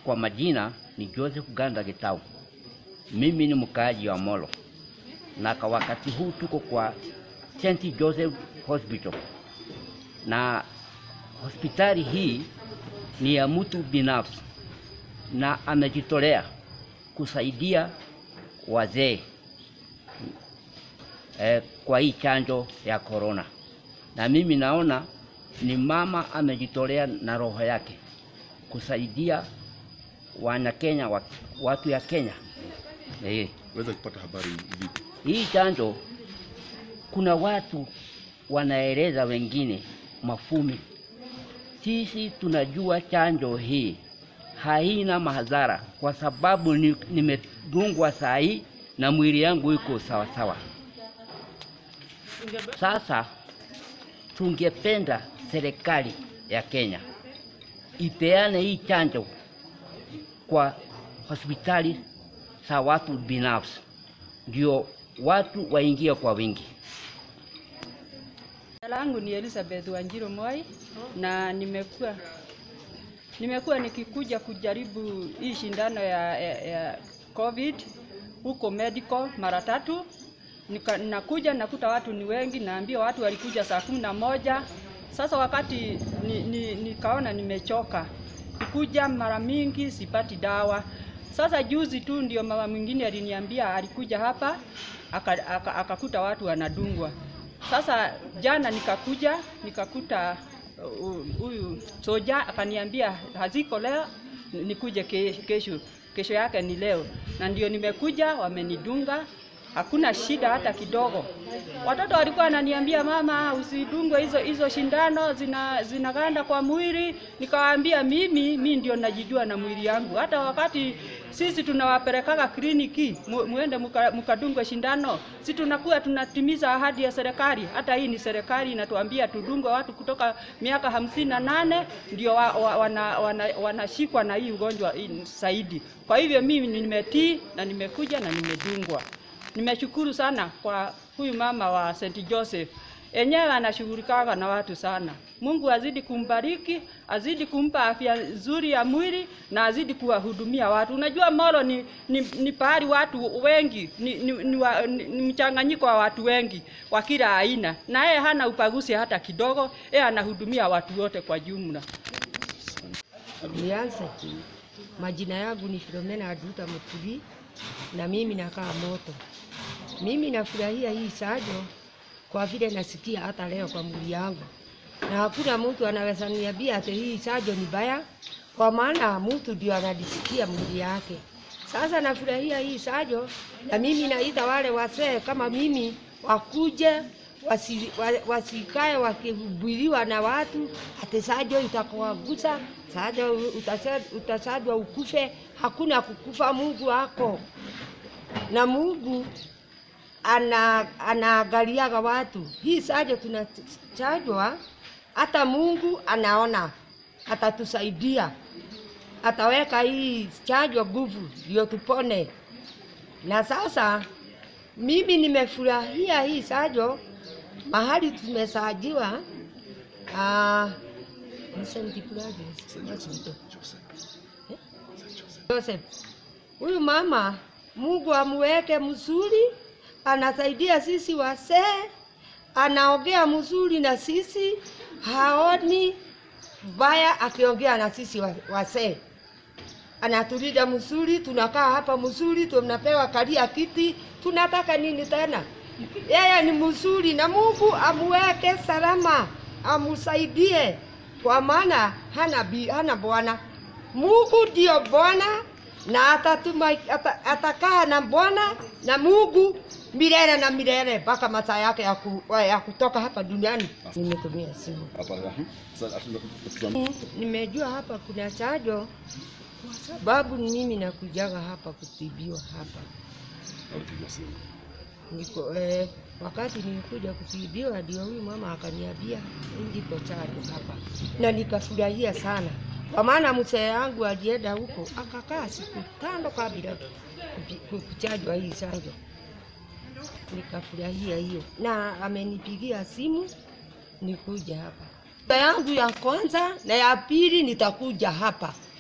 Kwa majina ni Joseph Ganda Gitau. Mimi ni mkaaji wa Molo, na kwa wakati huu tuko kwa St. Joseph Hospital, na hospitali hii ni ya mtu binafsi na amejitolea kusaidia wazee eh, kwa hii chanjo ya korona, na mimi naona ni mama amejitolea na roho yake kusaidia wana Kenya, wa- watu ya Kenya. Eh, Weza kupata habari vipi? hii chanjo kuna watu wanaeleza wengine mafumi. Sisi tunajua chanjo hii haina madhara kwa sababu ni- nimedungwa saa hii na mwili yangu iko sawa sawa. Sasa tungependa serikali ya Kenya ipeane hii chanjo kwa hospitali za watu binafsi, ndio watu waingie kwa wingi. Jina langu ni Elizabeth Wanjiru Moi na nimekuwa nimekuwa nikikuja kujaribu hii shindano ya, ya, ya COVID huko medical mara tatu. Nika, nakuja nakuta watu ni wengi, naambia watu walikuja saa kumi na moja. Sasa wakati ni, ni, nikaona nimechoka kukuja mara mingi sipati dawa. Sasa juzi tu ndio mama mwingine aliniambia alikuja hapa akakuta aka, akakuta watu wanadungwa. Sasa jana nikakuja nikakuta uh, huyu soja akaniambia haziko leo, nikuje ke- kesho. Kesho yake ni leo, na ndio nimekuja, wamenidunga hakuna shida hata kidogo. Watoto walikuwa wananiambia mama, usidungwe hizo hizo shindano zina zinaganda kwa mwili. Nikawaambia mimi mimi ndio najijua na mwili yangu. Hata wakati sisi tunawapelekaga kliniki mu, muende muka- mukadungwe shindano, si tunakuwa tunatimiza ahadi ya serikali. Hata hii ni serikali inatuambia tudungwe watu kutoka miaka hamsini na nane ndio wa, wa, wana, wana, wanashikwa na hii ugonjwa hii zaidi. Kwa hivyo mimi nimetii na nimekuja na nimedungwa. Nimeshukuru sana kwa huyu mama wa St. Joseph. Enyewe anashughulikaga na watu sana. Mungu azidi kumbariki, azidi kumpa afya nzuri ya mwili na azidi kuwahudumia watu. Unajua Molo ni, ni, ni pahali watu wengi, ni, ni, ni, wa, ni, ni mchanganyiko wa watu wengi wa kila aina, na yeye hana upaguzi hata kidogo. Yeye anahudumia watu wote kwa jumla. Nianze. Majina yangu ni Filomena Aduta Mutuli na mimi nakaa Moto. Mimi nafurahia hii chanjo kwa vile nasikia hata leo kwa mwili yangu, na hakuna mtu anaweza niambia ati hii chanjo ni baya, kwa maana mtu ndio anajisikia mwili yake. Sasa nafurahia hii chanjo, na mimi naita wale wasee kama mimi wakuje wasi, wa, wasikae wakihubiriwa na watu ati chanjo itakuagusa, chanjo utasa- utasajwa ukufe. Hakuna kukufa, Mungu ako na Mungu ana anaangaliaga watu. Hii chanjo tunachajwa, hata Mungu anaona, atatusaidia, ataweka hii chanjo nguvu ndio tupone. Na sasa mimi nimefurahia hii chanjo mahali tumesajiwa. Ah, ni St. Francis, Joseph. Huyu mama Mungu amuweke mzuri, anasaidia sisi wasee, anaongea mzuri na sisi, haoni baya akiongea na sisi wa- wasee. Anatulinda mzuri, tunakaa hapa mzuri, tunapewa kalia kiti, tunataka nini tena? Yeye ni mzuri na Mungu amuweke salama, amusaidie kwa maana hana, bi, hana bwana. Mungu ndio Bwana na atatuma ata, atakaa na Bwana na Mungu milele na milele mpaka masaa yake ya, ku, ya kutoka hapa duniani. Nimetumia simu. Hapa aha. Sasa atuna Nimejua hapa kuna chanjo kwa sababu mimi nakujaga hapa kutibiwa hapa. alipiga simu. Niko eh, wakati nilikuja kutibiwa ndio huyu mama akaniambia ndiko chanjo hapa, na nikafurahia sana, kwa maana mzee yangu alienda huko akakaa siku tano kabla kupi- ku- kuchanjwa hii chanjo. Nikafurahia hiyo, na amenipigia simu nikuja hapa. Yangu ya kwanza na ya pili nitakuja hapa